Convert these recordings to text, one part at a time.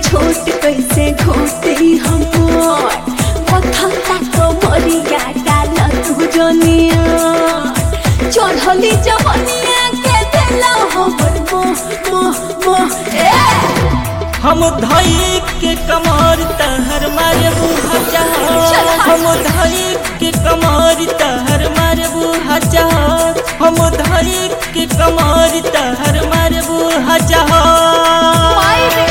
छोट कैसे घोटी हमर पथता तो मरिया डाल तू जनिया चढ़ली जवनिया के देला हमर मोह मोह मोह ए हम धई के कमर तहर मारे हजार हम धई के कमर तहर मारे हजार हम धई के कमर तहर मारे हजार माई रे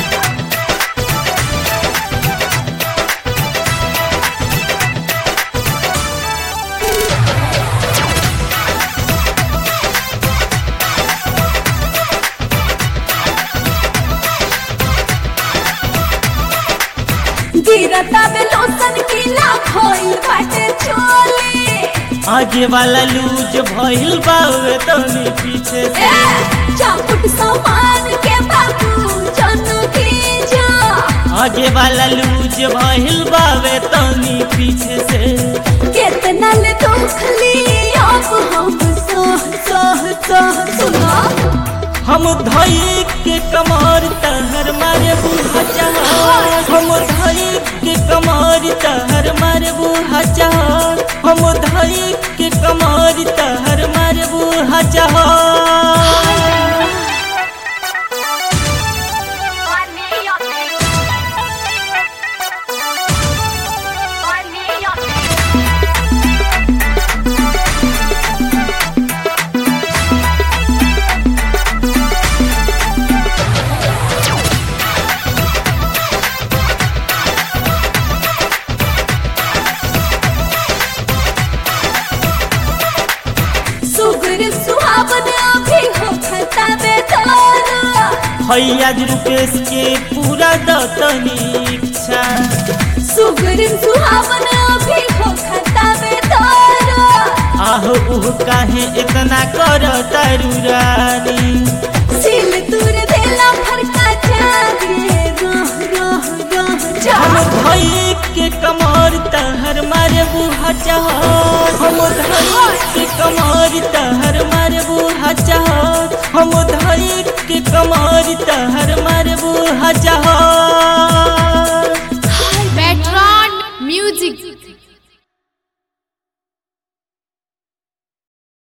गिरता में लोसन किला खोई बाटे चोली आगे वाला लूज भइल बावे तनी पीछे से ए चापुट सामान के बाबू जन की जा आगे वाला लूज भइल बावे तनी पीछे से कितना ले दुख ली अब हम सह सह सह सुना हम धई के कमर तहर मारे हजार हम धई के कमर तहर मारे हजार हम धई के कमर तहर मारे हजार सुगर सुहावन अभी हो खता बेदारा हैया रुपेश के पूरा दतनी इच्छा सुगर सुहावन अभी हो खता बेदारा आहो उह काहे इतना कर तारू रानी